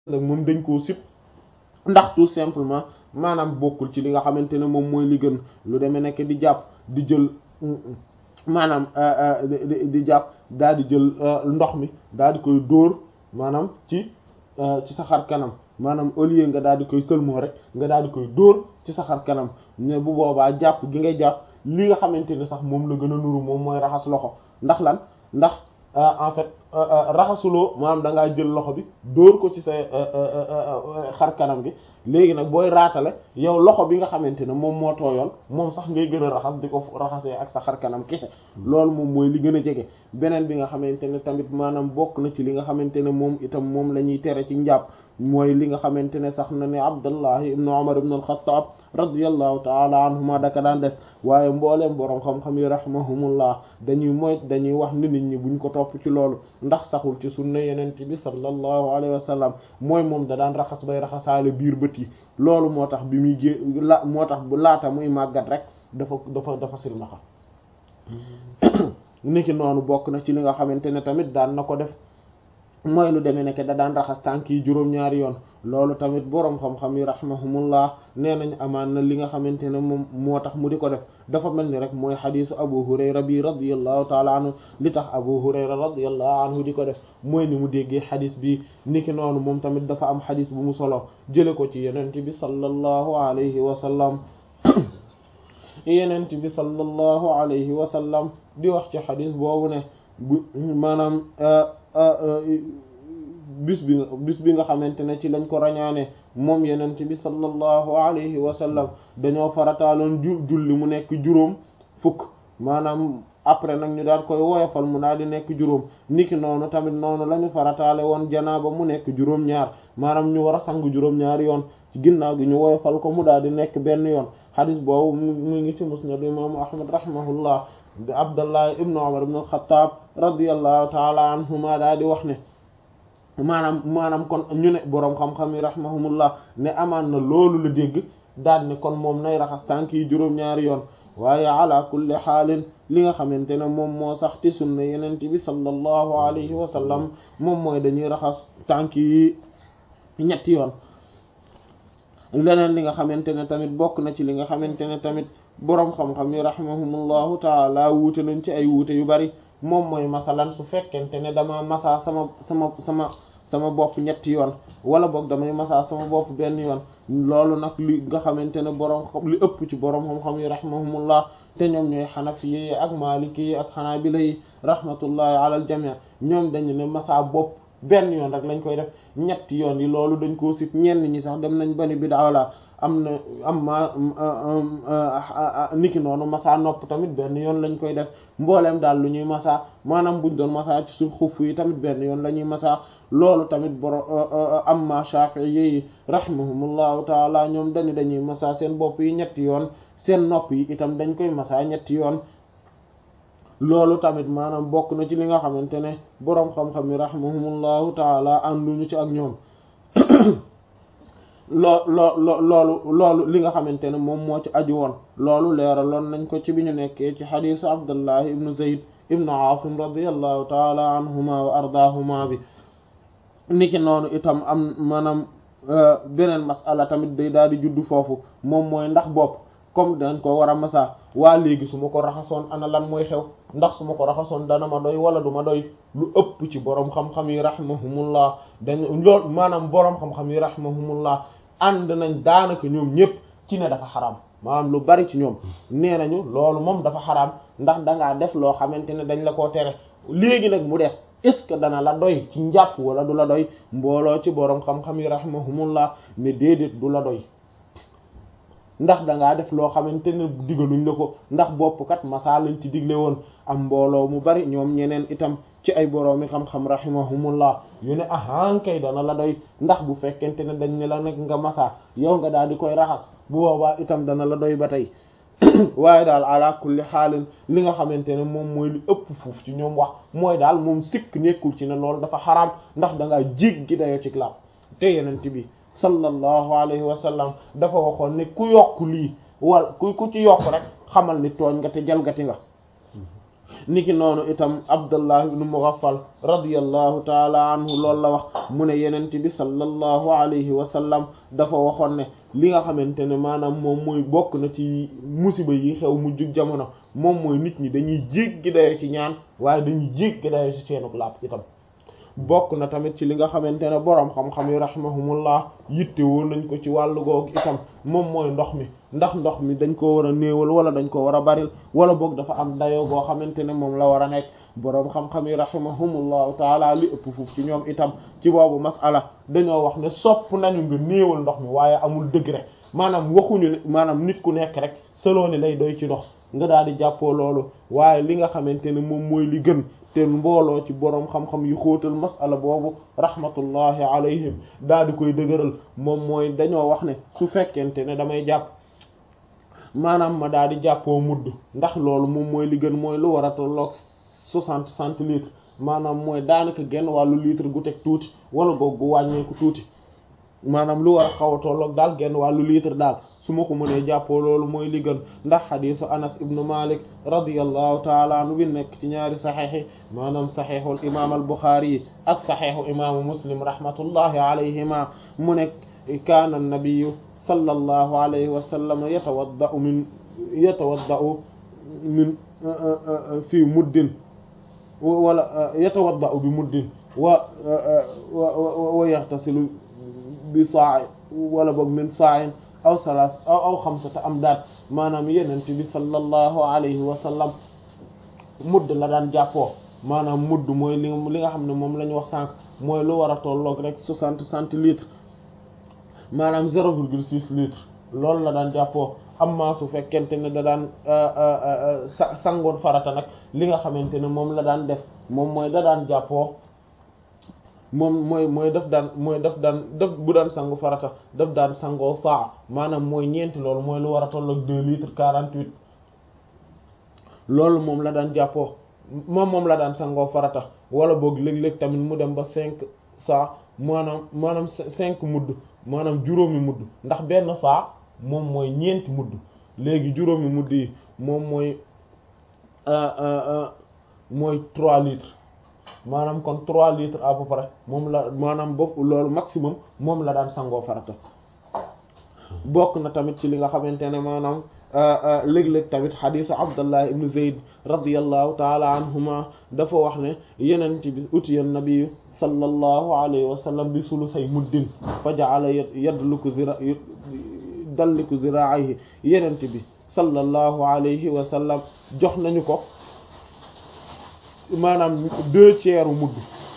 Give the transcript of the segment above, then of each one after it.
nag moom dañ koo sib ndax tout simplement maanaam bokkul ci li nga xamante ne moom mooy li gën lu demee nekk di jàpp di jël maanaam di jàpp daal di jël ndox mi daal di koy dóor maanaam ci ci sa xar kanam maanaam au lieu nga daal di koy sëlmoo rek nga daal di koy dóor ci sa xar kanam ne bu boobaa jàpp gi ngay jàpp li nga xamante ne sax moom la gën a nuru moom mooy raxas loxo ndax lan ndax en fait raxasuloo maanaam da ngaa jël loxo bi dóor ko ci sa xar kanam gi léegi nag booy raatale yow loxo bi nga xamante ne moom moo tooyoon moom sax ngay gën a raxas di ko raxasee ak sa xar kanam kese loolu moom mooy li gën a jege beneen bi nga xamante ne tamit maanaam bokk na ci li nga xamante ne moom itam moom la ñuy tere ci njàpp mooy li nga xamante ne sax na ne Abdallah ibn Umar ibn al-Khattab radiyallahu taala anhuma daka daan def waaye mbooleem boroom xam-xam yi rahimahumullah dañuy moy dañuy wax ni nit ñi buñ ko topp ci loolu ndax saxul ci sunna yenente bi sallallahu alayhi wa sallam mooy moom da daan raxas bay raxasaale biir bët yi loolu moo tax bi muy gé la moo tax bu laata muy màggat rek dafa dafa dafa silmaxa niki noonu bokk na ci li nga xamante ne tamit daan na ko def mooy lu demee nekk da daan raxas tànk yi juróom-ñaari yoon loolu tamit boroom xam-xam yi rahimahumullah nee nañ amaan na li nga xamante ne moom moo tax mu di ko def dafa mel ni rek mooy xadisu abu hurayra bi radiyallahu taala anhu li tax abu hurayra radiyallahu anhu di ko def mooy ni mu déggee xadis bi niki noonu moom tamit dafa am xadis bu mu solo jële ko ci yenent bi sallallahu alayhi wa sallam yenent bi sallallahu alayhi wa sallam di wax ci xadis boobu ne bu maanaam bis bi nga bis bi nga xamante ne ci lañ ko rañaane moom yenent bi sallallahu alayhi wa sallam dañoo farataaloon ju julli mu nekk juróom fukk maanaam après nag ñu daal koy woyofal mu daal di nekk juróom niki noonu tamit noonu la ñu farataale woon janaaba mu nekk juróom-ñaar maanaam ñu war a sang juróom-ñaari yoon ci ginnaaw gi ñu woyofal ko mu daal di nekk benn yoon xadis boobu mu ngi ci musnad imaamu ahmad rahimahullah di abdallah ibnu umar ibn al-khattab radiyallahu taala anhuma daal di wax ne maanaam maanaam kon ñu ne boroom xam-xam yi rahimahumullah ne amaan na loolu la dégg daal ne kon moom nay raxas tànk yi juróom-ñaari yoon waaye ala kulli xaalin li nga xamante ne moom moo sax ci sunna yenent bi sallallahu alayhi wa sallam moom mooy dañuy raxas tànk yi ñetti yoon leneen li nga xamante ne tamit bokk na ci li nga xamante ne tamit boroom xam-xam yi rahimahumullahu taala wuute nañ ci ay wuute yu bari moom mooy masalan su fekkente ne dama masa sama sama sama sama bopp ñetti yoon wala boog damay masa sama bopp benn yoon loolu nag li nga xamante ne boroom xam li ëpp ci boroom xam-xam yi rahimahumullah te ñoom ñooy xanafi yi ak maliki yi ak xanaabila yi rahmatullahi ala al jami' ñoom dañu ne masa bopp benn yoon rek lañ koy def ñetti yoon yi loolu dañ koo sit ñenn ñi sax dem nañ bani bid'a la am na am ma niki noonu masa nopp tamit benn yoon lañ koy def mbooleem daal lu ñuy masa maanaam buñ doon masa ci suuf xuff yi tamit benn yoon la ñuy masa loolu tamit boro am ma Shafi'i yi rahimahumullahu taala ñoom dañu dañuy masa seen bopp yi ñetti yoon seen nopp yi itam dañ koy masa ñetti yoon loolu tamit maanaam bokk na ci li nga xamante ne boroom xam-xam yi rahimahumullahu taala ànduñu ci ak ñoom loo loo loo loolu loolu li nga xamante ne moom moo ci aju woon loolu leeraloon nañ ko ci bi ñu nekkee ci xadiisu Abdullah ibnu Zayd ibnu Aasim radiyallahu taala anhuma wa ardaahuma bi niki noonu itam am maanaam beneen masala tamit day daal di juddu foofu moom mooy ndax bopp comme dañ ko war a masa waa léegi su ma ko raxasoon ana lan mooy xew ndax su ma ko raxasoon dana ma doy wala du ma doy lu ëpp ci boroom xam-xam yi rahimahumullah dañ loolu maanaam boroom xam-xam yi rahimahumullah ànd nañ daanaka ñoom ñépp ci ne dafa xaraam maanaam lu bari ci ñoom nee nañu loolu moom dafa xaraam ndax dangaa def loo xamante ne dañ la koo tere léegi nag mu des est-ce que dana la doy ci njàpp wala du la doy mbooloo ci boroom xam-xam yi rahimahumullah ne déedéet du la doy ndax dangaa def loo xamante ne digaluñ la ko ndax bopp kat masa lañ ci digle woon am mbooloo mu bari ñoom ñeneen itam ci ay boroomi xam-xam rahimahumullah yu ne ahan kay dana la doy ndax bu fekkente ne dañ ne la nekk nga masa yow nga daal di koy raxas bu boobaa itam dana la doy ba tey waaye daal ala kulli xaalin li nga xamante ne moom mooy li ëpp fuuf ci ñoom wax mooy daal moom sikk nekkul ci ne loolu dafa xaraam ndax da ngaa jéggi dayo ci laab te yenent bi sallallahu alayhi wa sallam dafa waxoon ne ku yokk lii wala ku ku ci yokk rek xamal ni tooñ nga te jalgati nga niki noonu itam Abdullah ibn Mughaffal radiyallahu taala anhu loolu la wax mu ne yenent bi sallallahu alayhi wa sallam dafa waxoon ne li nga xamante ne maanaam moom mooy bokk na ci musiba yi xew mujjug jamono moom mooy nit ñi dañuy jéggi dayo ci ñaan waaye dañuy jéggi dayo ci seenuk làpp itam bokk na tamit ci li nga xamante ne boroom xam-xam yi rahimahumullah yitte woon nañ ko ci wàllu googu itam moom mooy ndox mi ndax ndox mi dañ ko war a néewal wala dañ ko war a baril wala boog dafa am dayoo goo xamante ne moom la war a nekk boroom xam-xam yi rahimahumullahu taala li ëpp foofu ci ñoom itam ci boobu masala dañoo wax ne sopp nañu nga néewal ndox mi waaye amul degré maanaam waxuñu ne maanaam nit ku nekk rek selon ni lay doy ci ndox nga daal di jàppoo loolu waaye li nga xamante ne moom mooy li gën te mbooloo ci boroom xam-xam yu xóotal masala boobu rahmatullahi alayhim daal di koy dëgëral moom mooy dañoo wax ne su fekkente ne damay jàpp maanaam ma daal di jàppoo mudd ndax loolu moom mooy li gën mooy lu war a tolloog soixante centilitres maanaam mooy daanaka genn wàllu litre gu teg tuuti wala boog gu wàññeeku tuuti maanaam lu war a xaw a tolloog daal genn wàllu litre daal su ma ko mënee jàppoo loolu mooy li gën ndax xadiisu anas ibnu malik radiyallahu taala anhu bi nekk ci ñaari saxeex yi maanaam saxeexul imaam al buxaari yi ak saxeexu imaamu muslim rahmatullahi alayhima mu nekk kaana nabiyu sallallahu alayhi wa sallam yatawaddau min yatawaddau min fii muddin wala yatawaddau bi muddin wa wa yaxtasilu bi saa wala boog min sa'in aw salaas aw aw xamsata am daat maanaam yenent bi sallallahu alayhi wa sallam mudd la daan jàppoo maanaam mudd mooy li li nga xam ne moom la ñu wax sànq mooy lu war a tolloog rek soixante centilitres maanaam zéro virgule six litres loolu la daan jàppoo amma su fekkente ne da daan sa sangoon farata nag li nga xamante ne moom la daan def moom mooy da daan jàppoo moom mooy mooy daf daan mooy daf daan daf bu daan sangu farata daf daan sangoo saa maanaam mooy ñeenti loolu mooy lu war a tolloog deux litres quarante-huit loolu moom la daan jàppoo moom moom la daan sangoo farata wala boog léeg-léeg tamit mu dem ba cinq saa maanaam maanaam cinq mudd maanaam juróomi mudd ndax benn saa moom mooy ñeenti mudd léegi juróomi mudd yi moom mooy mooy trois litres maanaam kon trois litres à peu près moom la maanaam bopp loolu maximum moom la daan sangoo farata bokk na tamit ci li nga xamante ne maanaam léeg-léeg tamit xadiisu Abdallah ibn Zayd radiyallahu taala anhuma dafa wax ne yenent bi utiya nabi sallallahu alayhi wa sallam bi sulusay muddin fa ja'ala yadluku zira dalliku ziraa'ihi yenent bi sallallahu alayhi wa sallam jox nañu ko maanaam deux tiers mudd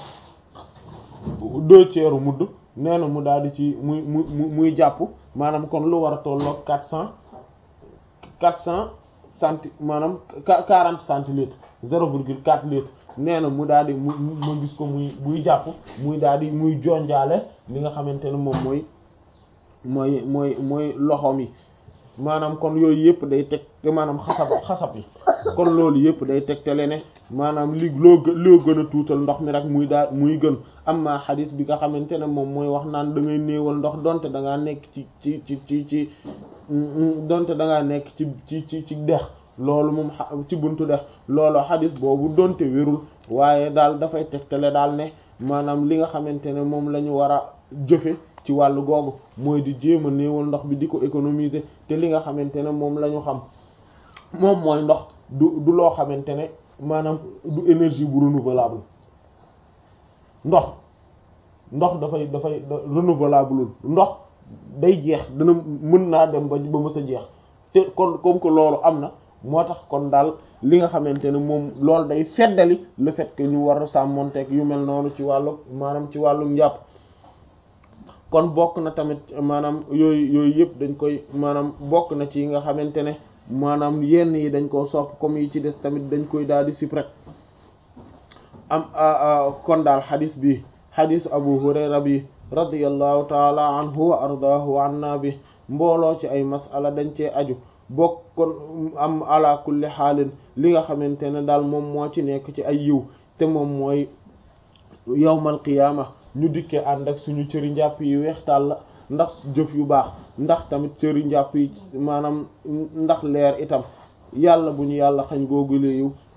deux tiers mudd nee na mu daal di ci muy muy muy jàpp maanaam kon lu war a tolloog quatre cent quatre cent centi maanaam quarante centilitres zéro virgule quatre litres nee na mu daal di mu ma gis ko muy buy jàpp muy daal di muy jonjaale li nga xamante ne moom mooy mooy mooy mooy loxoom yi maanaam kon yooyu yëpp day teg te maanaam xasab xasab yi kon loolu yëpp day tegtale ne maanaam li loo gë loo gën a tuutal ndox mi rek muy daal muy gën amma xadis bi nga xamante ne moom mooy wax naan da ngay néewal ndox donte da ngaa nekk ci ci ci ci ci donte da ngaa nekk ci ci ci ci dex loolu moom ci buntu dex loolu xadis boobu donte wérul waaye daal dafay tegtale daal ne maanaam li nga xamante ne moom la ñu war a jëfe ci wàllu googu mooy di jéem a néewal ndox bi di ko économiser te li nga xamante ne moom la ñu xam moom mooy ndox du du loo xamante ne maanaam du énergie bu renouvelable ndox ndox dafay dafay renouvelable ndox day jeex dana mën naa dem ba ba mës a jeex te kon comme que loolu am na moo tax kon daal li nga xamante ne moom loolu day feddali le fait que ñu war a sàmmonteeg yu mel noonu ci wàllu maanaam ci wàllu njàpp kon bokk na tamit maanaam yooyu yooyu yëpp dañ koy maanaam bokk na ci yi nga xamante ne maanaam yenn yi dañ koo sopp comme yi ci des tamit dañ koy daal di sip rek am kon daal xadis bi xadisu abu hurayra bi radiyallahu taala anhu wa ardaahu wa anna bi mbooloo ci ay masala dañ cee aju bokk kon am ala kulli xaalin li nga xamante ne daal moom moo ci nekk ci ay yiw te moom mooy yawmal qiyaama ñu dikkee ànd ak suñu cëri njàpp yi weextaal la ndax jëf yu baax ndax tamit cëri njàpp yi maanaam ndax leer itam yàlla bu ñu yàlla xañ googu yiw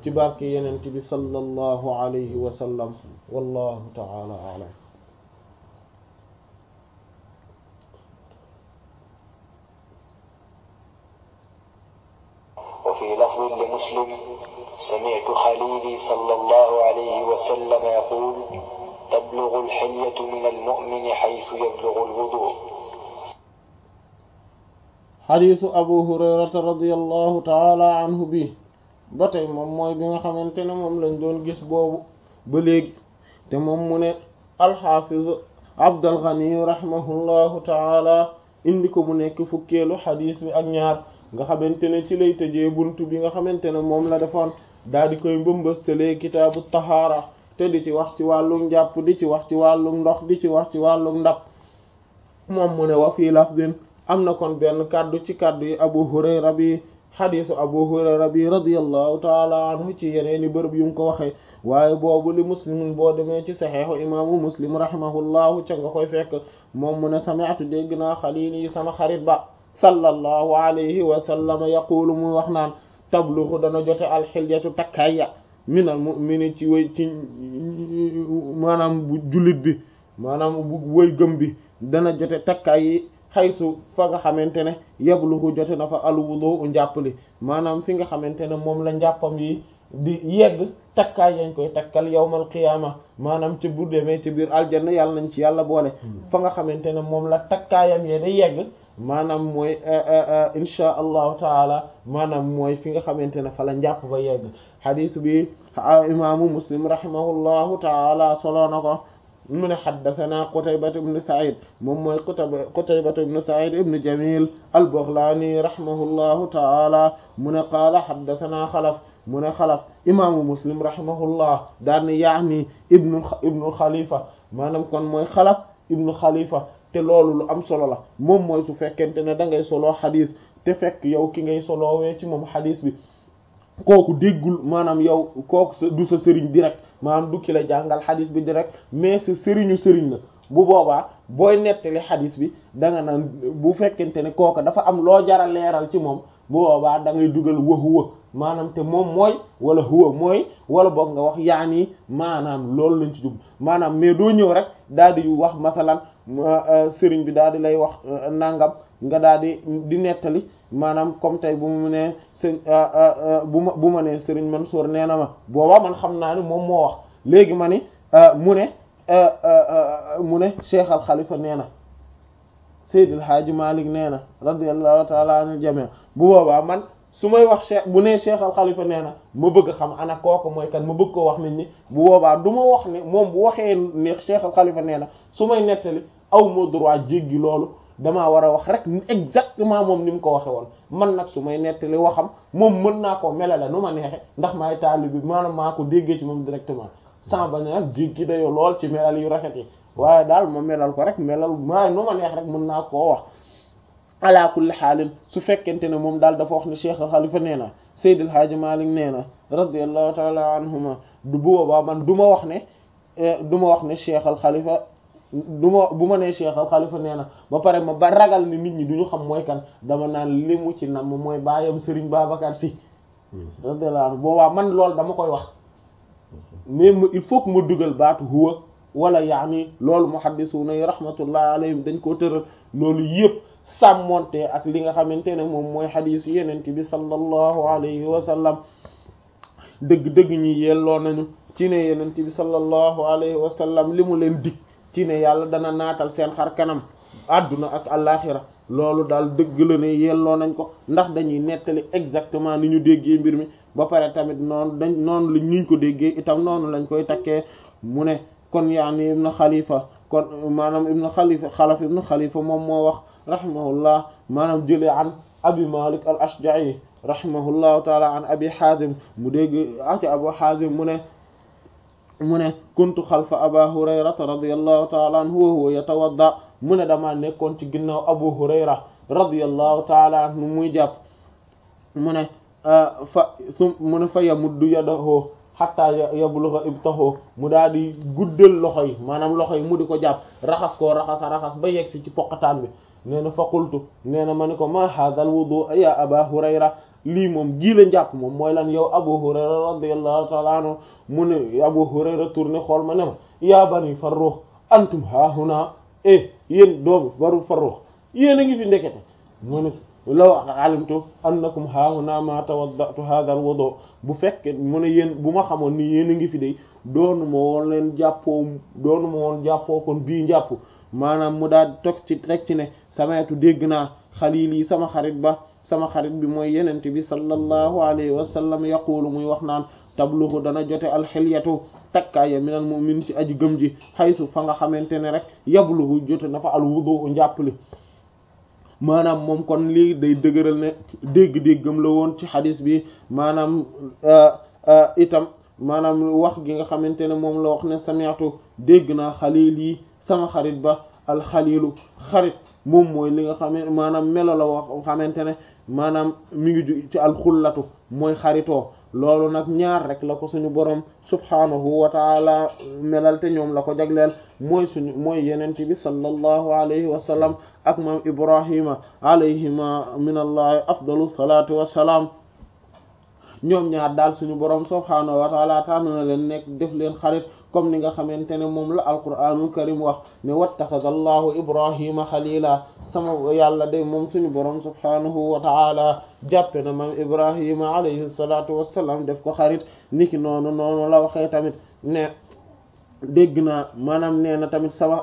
ci barke yenent bi sallallahu alayhi wa sallam wallahu ta'ala a'lam وفي لفظ لمسلم سمعت خليلي صلى الله عليه وسلم يقول تبلغ الحلية من المؤمن حيث يبلغ الوضوء xadiisu abu hurayrata radiallahu taala anhu bi ba tey moom mooy bi nga xamante ne moom lañ doon gis boobu ba léegi te moom mu ne alxaafiz abdal ghani rahimahullahu taala indi ko mu nekk fukkeelu xadiis bi ak ñaar nga xamante ne ci lay tëjee buntu bi nga xamante ne moom la defoon daal di koy mbëmbëstalee kitaabu tahaara te di ci wax ci wàllu njàpp di ci wax ci wàllu ndox di ci wax ci wàllu ndab moom mu ne wa fii lafzin am na kon benn kàddu ci kàddu yi abu hurayra bi xadiisu abu hurayra bi radiyallahu taala anhu ci yeneeni bërëb yu mu ko waxee waaye boobu li muslimun boo demee ci saxeexu imaamu muslim rahimahullahu ca nga koy fekk moom mu ne sami'tu dégg naa xaliili sama xarit ba sallallahu alayhi wa sallam yaqulu muy wax naan tabluxu dana jote alxilyatu takkaya minal mu'mini ci way ci maanaam bu jullit bi maanaam bu way gëm bi dana jote takkaay yi xaysu fa nga xamante ne yabluxu jote na fa alwudu njàppali maanaam fi nga xamante ne moom la njàppam yi di yegg takkaay yañ koy takkal yawmal qiyaama maanaam ci bu demee ci biir aljanna yàlla nañ ci yàlla boole fa nga xamante ne moom la takkaayam yee di yegg maanaam mooy insha allahu taala maanaam mooy fi nga xamante ne fa la njàpp ba yegg xadiis bi imaamu muslim rahimahullahu taala solo na ko mu ne xaddathana qutaybatu ibnu said moom mooy qutayba qutaybatu ibnu said ibnu jamil al-baghlani rahimahullahu taala mu ne qaala xaddathana xalaf mu ne xalaf imaamu muslim rahimahullah daan ni yaani ibnu ibnu xalifa maanaam kon mooy xalaf ibnu xalifa te loolu lu am solo la moom mooy su fekkente ne da ngay soloo xadis te fekk yow ki ngay soloowee ci moom xadis bi kooku déggul maanaam yow kooku sa du sa sëriñ direct maanaam du ki la jàngal xadis bi direct mais sa sëriñu sëriñ la bu boobaa booy nettali xadis bi da nga naan bu fekkente ne kooka dafa am loo jara leeral ci moom bu boobaa da ngay dugal wa huwa maanaam te moom mooy wala huwa mooy wala boog nga wax yaani maanaam loolu lañ ci jub maanaam mais doo ñëw rek daal di wax masalan sëriñ bi daal di lay wax nangam nga daal di di nettali maanaam comme tey bu mu ne sëñ bu ma bu ma nee sëriñ Mansour nee na ma booba man xam naa ni moom moo wax léegi ma ni mu ne mu ne Cheikh Al Khalifa nee na Seydil Hadji Malick nee na radiyallahu ta'ala anil jami' bu boobaa man su may wax Cheikh bu nee Cheikh Al Khalifa nee na ma bëgg xam ana kooku mooy kan ma bëgg koo wax nit ñi bu boobaa du ma wax ne moom bu waxee ne Cheikh Al Khalifa nee na su may nettali aw ma droit jéggi loolu damaa war a wax rek exactement moom ni mu ko waxe woon man nag su may nettali waxam moom mën naa koo melale nu ma neexe ndax maay taali bi maanaam maa ko déggee ci moom directement sans bañ nag jéggi dayoo lool ci melal yu rafet yi waaye daal ma melal ko rek melal maa nu ma neex rek mën naa koo wax ala kulli xaalin su fekkente ne moom daal dafa wax ne Cheikh Al Khalifa nee na Seydil Hadji Malick nee na radiyallahu taala anhuma du boobaa man du ma wax ne du ma wax ne Cheikh Al Khalifa du ma bu ma nee Cheikh Al Khalifa nee na ba pare ma ba ragal ni nit ñi du ñu xam mooy kan dama naan li mu ci nam mooy baayam Serigne Babacar Sy radiyallahu anhu boobaa man loolu dama koy wax mais il faut que ma dugal baatu huwa wala yaani loolu muhaddisuna yi rahmatullahi alayhim dañ koo tëral loolu yëpp sàmmonte ak li nga xamante ne moom mooy xadiis yenent bi sallallahu alayhi wa sallam dëgg-dëgg ñi yelloo nañu ci ne yenent bi sallallahu alayhi wa sallam li mu leen dig ci ne yàlla dana naatal seen xar kanam àdduna ak àllaaxira loolu daal dëgg la ne yelloo nañ ko ndax dañuy nettali exactement ni ñu déggee mbir mi ba pare tamit noonu dañ noonu lañ ñu ko déggee itam noonu lañ koy takkee mu ne kon yaani ibnu xalifa kon maanaam ibnu xalifa xalaf ibnu xalifa moom moo wax rahimahullah maanaam jëlee an abi malik al ashja'i rahimahullahu taala an abi hazim mu dégg aca abu hazim mu ne mu ne kuntu xalfa aba hurayrata radiyallahu taala anhu wa huwa yatawadda mu ne damaa nekkoon ci ginnaaw abu hurayra radiyallahu taala anhu muy jàpp mu ne fa su mu ne fa yamuddu yadahu hatta yablugha ibtahu mu daal di guddal loxo yi maanaam loxo yi mu di ko jàpp raxas koo raxasa raxas ba yegg si ci poqataan bi nee na fa qultu nee na ma ni ko ma hadha al wudu ya aba hurayra lii moom ji la njàpp moom mooy lan yow Abu Hurayra radiyallahu ta'ala anhu mu ne Abu Hurayra tourné xool ma ne ma yaa bani Farrukh antum haahuna eh yéen doomu baru Farrukh yéen a ngi fi ndekete mu ne law alimtu annakum haahuna ma tawaddatu hadha al-wudu bu fekkee mu ne yéen bu ma xamoon ni yéen a ngi fi de doonu ma woon leen jàppoo doonu ma woon jàppoo kon bii njàpp maanaam mu daal toog ci rek ci ne samaytu dégg naa xalili sama xarit ba sama xarit bi mooy yenente bi sallallahu alayhi wa sallam yaqulu muy wax naan tabluhu dana jote alxilyatu takkaaya minal mu'min ci aji gëm ji xaysu fa nga xamante ne rek yabluhu jote na fa al wudu njàppali maanaam moom kon lii day dëgëral ne dégg-déggam la woon ci xadis bi maanaam itam maanaam wax gi nga xamante ne moom la wax ne sami'tu dégg naa xalil yi sama xarit ba alxalilu xarit moom mooy li nga xam ne maanaam melo la wax xamante ne maanaam mi ngi ju ci alxullatu mooy xaritoo loolu nag ñaar rek la ko suñu borom subhaanahu wa taala melal te ñoom la ko jagleel mooy suñu mooy yenent bi sallallahu alayhi wa sallam ak maam ibrahima alayhima min allahi afdalu salatu wassalaam ñoom ñaar daal suñu borom subhaanahu wa taala tànn na leen nekk def leen xarit comme ni nga xamante ne moom la alquraanul karim wax ne wattaxada allahu ibrahima xalila sama yàlla day moom suñu borom subhaanahu wa taala jàppe na maam ibrahima alayhi salatu wassalam def ko xarit niki noonu noonu la waxee tamit ne dégg naa maanaam nee na tamit sama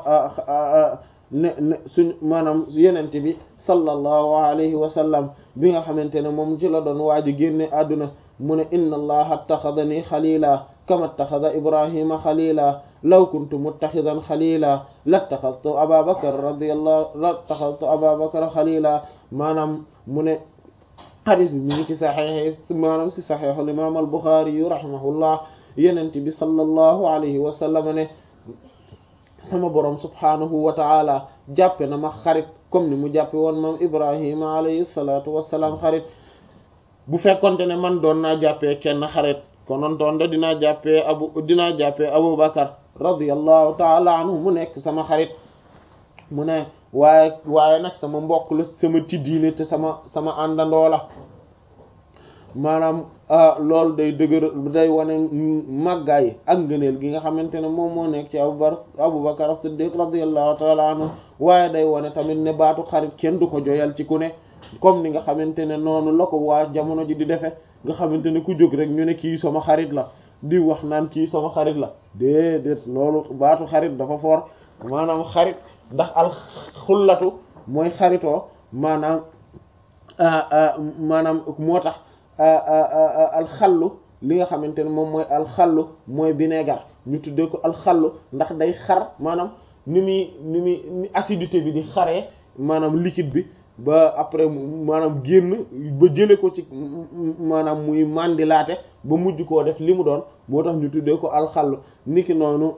ne ne suñ maanaam yenente bi sallallahu alayhi wa sallam bi nga xamante ne moom ci la doon waaji génne àdduna mu ne inna allaha attaxadani xalila kama attaxada ibrahima xalila law kuntu muttaxidan xalila lattaxadtu aba bakar radiyallahu lattaxadtu aba bakar xalila maanaam mu ne xadis bi mi ngi ci saxeex maanaam si saxeexul imam al buxaari yu rahimahullah yenente bi sallallahu alayhi wa sallam ne sama borom subhaanahu wa taala jàppe na ma xarit comme ni mu jàppe woon moom ibrahima alayhi salatu wassalaam xarit bu fekkonte ne man doon naa jàppee kenn xarit konoon doon de dinaa jàppee abu dinaa jàppee abu bakar radiyallahu taala anhu mu nekk sama xarit mu ne waaye waaye nag sama mbokk la sama tiddiine te sama sama àndandoo la maanaam loolu day dëgër day wane màggaay ak ngëneel gi nga xamante ne moom moo nekk ci abubakar abubakar siddiq radiyallahu taala anhu waaye day wane tamit ne baatu xarit kenn du ko joyal ci ku ne comme ni nga xamante ne noonu la ko waa jamono ji di defe nga xamante ne ku jóg rek ñu ne kii sama xarit la di wax naan kii sama xarit la déedéet loolu baatu xarit dafa foor maanaam xarit ndax al xullatu mooy xaritoo maanaam maanaam moo tax alxallu li nga xamante ne moom mooy alxallu mooy vinaigre ñu tuddee ko alxallu ndax day xar maanaam ni muy ni muy acidité bi di xaree maanaam liquide bi ba après maanaam génn ba jële ko ci maanaam muy mandilaate ba mujj koo def li mu doon moo tax ñu tuddee ko alxallu niki noonu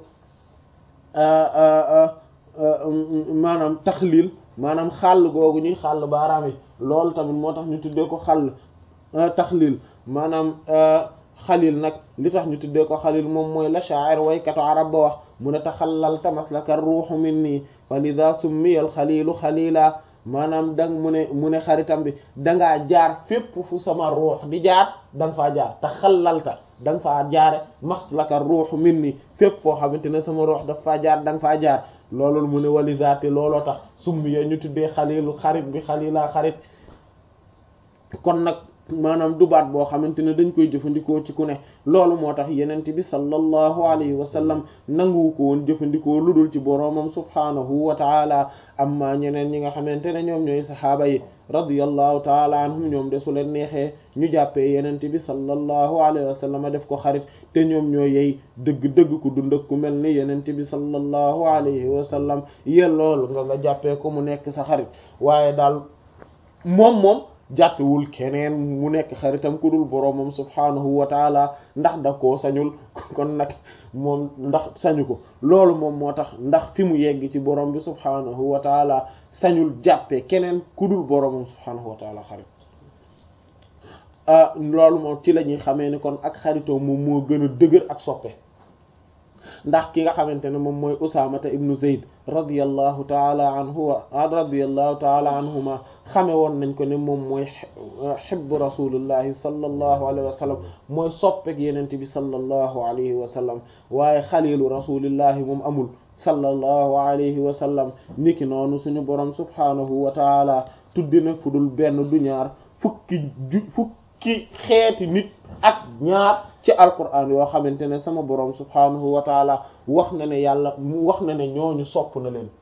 maanaam taxliil maanaam xàll googu ñuy xàll baaraam yi loolu tamit moo tax ñu tuddee ko xàll taxlil maanaam xalil nag li tax ñu tuddee ko xalil moom mooy la sha'ir waykatu arab ba wax mu ne taxallalta maslaka ruuxu minni fa lida summiyal xalilu xalila maanaam dang mu ne mu ne xaritam bi dangaa jaar fépp fu sama ruux di jaar da nga faa jaar taxallalta da nga faa jaare maslaka ruuxu minni fépp foo xamante ne sama ruux daf faa jaar da nga faa jaar loolu mu ne walizaate looloo tax summiya ñu tuddee xalilu xarit bi xalila xarit kon nag maanaam du baat boo xamante ne dañ koy jëfandikoo ci ku ne loolu moo tax yenent bi sallallahu alayhi wa sallam nanguwu ko woon jëfandikoo lu dul ci boroomam subhaanahu wa taala amma ñeneen ñi nga xamante ne ñoom ñooy saxaaba yi radiyallahu taala anhum ñoom de su leen neexee ñu jàppee yenent bi sallallahu alayhi wa sallam def ko xarit te ñoom ñoo yey dëgg-dëgg ku dund ak ku mel ni yenent bi sallallahu alayhi wa sallam yellool nga nga jàppee ko mu nekk sa xarit waaye daal moom moom jàppewul keneen mu nekk xaritam ku dul boroomam subhaanahu wa taala ndax da koo sañul kon nag moom ndax sañu ko loolu moom moo tax ndax fi mu yegg ci borom bi subhaanahu wa taala sañul jàppee keneen ku dul boroomam subhaanahu wa taala xarit loolu moom ci la ñuy xamee ni kon ak xaritoo moom moo gën a dëgër ak soppe ndax ki nga xamante ne moom mooy usaamata ibnu zayd radiyallahu taala anhu wa radiyallahu taala anhuma xame woon nañ ko ne moom mooy xibbu rasulillahi sallallahu alayhi wa sallam mooy soppek yenente bi sallallahu alayhi wa sallam waaye xalilu rasulillahi moom amul sallallahu alayhi wa sallam niki noonu suñu borom subhanahu wa taala tuddi na fu dul benn du ñaar fukki ju fukki xeeti nit ak ñaar ci alquran yoo xamante ne sama borom subhanahu wa taala wax na ne yàlla wax na ne ñooñu sopp na leen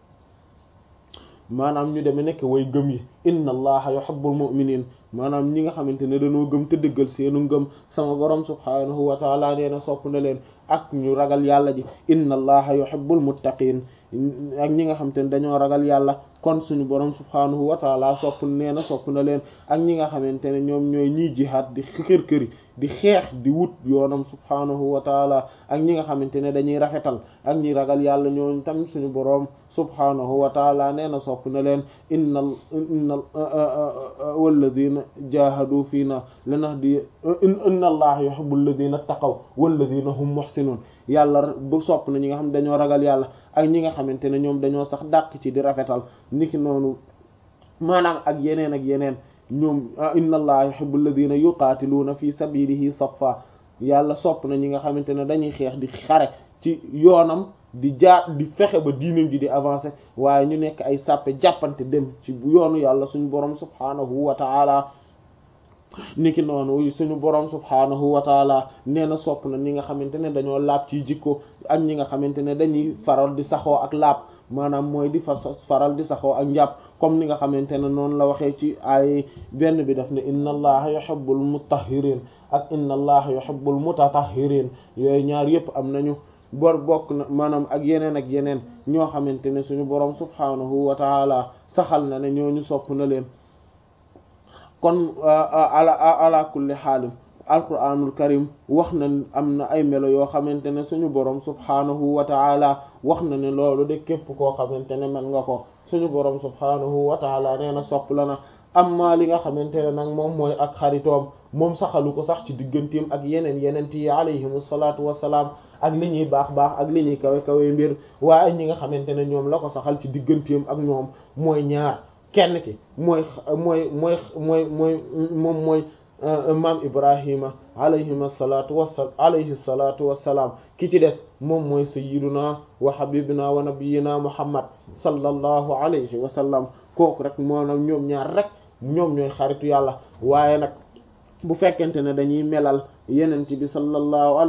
maanaam ñu deme nekk way gëm yi inna allaha yuhibbul mu'minin maanaam ñi nga xamante ne dañoo gëm te dëggal seenu ngëm sama borom subhanahu wa taala nee na sopp na leen ak ñu ragal yàlla ji inna allaha yuhibbul muttaqin ak ñi nga xamante ne dañoo ragal yàlla kon suñu borom subhanahu wa taala sopp nee na sopp na leen ak ñi nga xamante ne ñoom ñooy ñiy jihaad di xër këri di xeex di wut yoonam subhanahu wa taala ak ñi nga xamante ne dañuy rafetal ak ñi ragal yàlla ñooñu tam suñu borom subhanahu wa taala nee na sopp na leen inna inna walladina jahadu fiina lanahdi inna allaha yuhibbu alladina taqaw walladina hum muhsinun yàlla bu sopp na ñi nga xam ne dañoo ragal yàlla ak ñi nga xamante ne ñoom dañoo sax dàq ci di rafetal niki noonu maanaam ak yeneen ak yeneen ñoom inna allaha yuhibbu alladina yuqaatiluuna fi sabilihi saffa yàlla sopp na ñi nga xamante ne dañuy xeex di xare ci yoonam di jaar di fexe ba diinam ji di avancer waaye ñu nekk ay sàppe jàppante dem ci yoonu yàlla suñu borom subhanahu wa ta'ala niki noonu suñu borom subhanahu wa taala nee na sopp na ñi nga xamante ne dañoo laab ci jikko ak ñi nga xamante ne dañuy faral di saxoo ak laab maanaam mooy di fa faral di saxoo ak njàpp comme ni nga xamante ne noonu la waxee ci ay benn bi daf ne inna allaha yuhibbul mutahhirin ak inna allaha yuhibbul mutatahhirin yooyu ñaar yépp am nañu bor bokk na maanaam ak yeneen ak yeneen ñoo xamante ne suñu borom subhanahu wa taala saxal na ne ñooñu sopp na leen kon ala ala kulli xaalim alquranul karim wax na am na ay melo yoo xamante ne suñu borom subhanahu wa taala wax na ne loolu de képp koo xamante ne man nga ko suñu borom subhanahu wa taala nee na sopp la na amma li nga xamante ne nag moom mooy ak xaritoom moom saxalu ko sax ci digganteem ak yeneen yeneen yi alayhimu salaatu wassalaam ak li ñuy baax baax ak li ñuy kawe kawe mbir waaye ñi nga xamante ne ñoom la ko saxal ci digganteem ak ñoom mooy ñaar kenn ki mooy mooy mooy mooy mooy moom mooy maam ibrahima alayhima salatu wasa alayhi salatu wassalaam ki ci des moom mooy sayyiduna wa habibina wa nabiyina muhammad sallallahu alayhi wa sallam kooku rek moom ñoom ñaar rek ñoom ñooy xaritu yàlla waaye nag bu fekkente ne dañuy melal yenent bi sallallahu